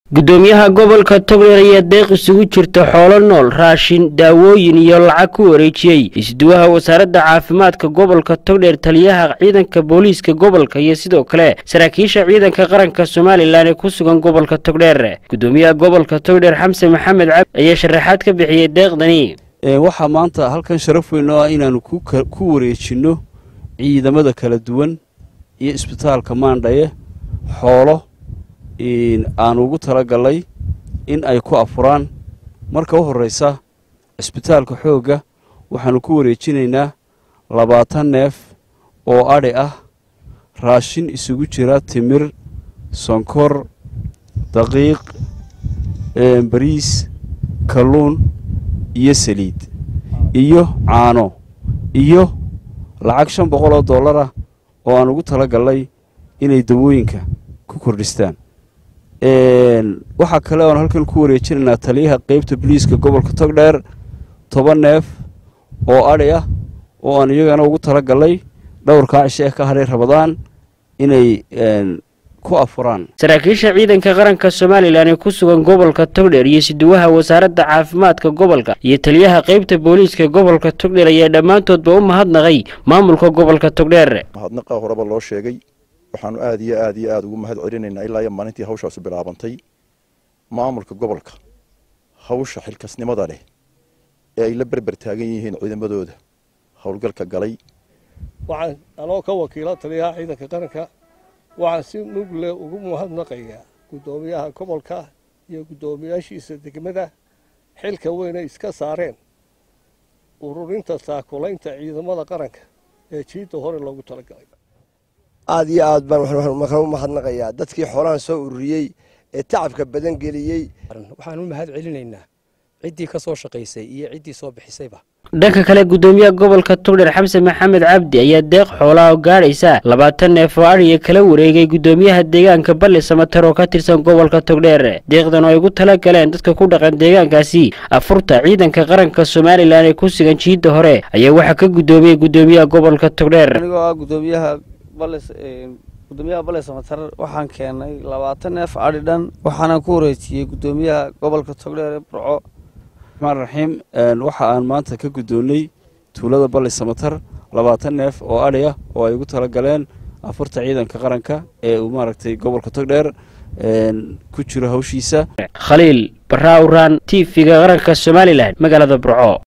gudoomiyaha gobolka togdheer ayaa deeq isugu jirta xoolo nool raashin daawooyin iyo lacag ku wareejiyey isduwaha wasaaradda caafimaadka gobolka togdheer taliyaha ciidanka booliiska gobolka iyo sidoo kale saraakiisha ciidanka qaranka somalilan ee ku sugan gobolka togdheer gudoomiyaha gobolka togdheer xamse maxamed cabdi ayaa sharaxaad ka bixiyey deeqdani waxaa maanta halkan sharaf weyn oo ah inaanu ku wareejinno ciidamada kala duwan iyo isbitaalka maandhaye xoolo aan ugu talagalay in ay ku afuraan marka u horreysa cisbitaalka xoogga waxaanu ku wareejinaynaa labaatan neef oo adhi ah raashin isugu jira timir sonkor daqiiq bariis kalluun iyo saliid iyo caano iyo lacag shan boqol oo dollar ah oo aan ugu talagalnay inay dawooyinka ku kordhistaan waxaa kale oan halkan ku wareejinaynaa taliyaha qeybta boliiska gobolka togdheer toban neef oo adhi ah oo aan iyagana ugu talagalnay dhowrkaa cishe eh ka hadhay rabadaan inay ku afuraan saraakiisha ciidanka qaranka somalilan ee ku sugan gobolka togdheer iyo siduwaha wasaaradda caafimaadka gobolka iyo taliyaha qeybta booliiska gobolka togdheer ayaa dhammaantoodba u mahadnaqay maamulka gobolka togdheer mahadnaqa horeba loo sheegay waxaanu aada iyo aada iyo aada ugu mahad celinaynaa ilaa iyo maalintii hawshaasu bilaabantay maamulka gobolka hawsha xilkasnimada leh ee ay la berber taagan yihiin ciidamadooda howlgalka galay waxaan anoo ka wakiila taliyaha ciidanka qaranka waxaan si mugle ugu mahadnaqayaa guddoomiyaha gobolka iyo guddoomiyaashiisa degmada xilka weyne iska saareen ururinta saakulaynta ciidamada qaranka ee jiidda hore loogu talagalay aada iyo aad baan waxaan u mahadnaqayaa dadkii xoolahan soo ururiyey ee tacabka badan geliyey waxaan u mahad celinaynaa ciddii ka soo shaqaysay iyo ciddii soo bixisayba dhanka kale gudoomiyaha gobolka togdheer xamse maxamed cabdi ayaa deeq xoolaa oo gaadhaysa labaatan neef oo adhiga kala wareegay gudoomiyaha deegaanka balli samatar oo ka tirsan gobolka togdheer deeqdan oo ay ugu tala galeen dadka ku dhaqan deegaankaasi afurta ciidanka qaranka somalilan ee ku sugan jiidda hore ayaa waxaa ka gudoomiyey gudoomiyaha gobolka togdheer anigoo ah gudoomiyaha gudoomiyaha balli samatar waxaan keenay labaatan neef adhi dhan waxaana ku wareejiyey gudoomiyaha gobolka togdheer ee burco raxmaan raxiim waxa aan maanta ka guddoonnay tuulada balli samatar labaatan neef oo adhi ah oo ay ugu tala galeen afurta ciidanka qaranka ee uu maaragtay gobolka togdheer ku jiro hawshiisa khaliil barraawraan t v-ga qaranka somalilan magaalada burco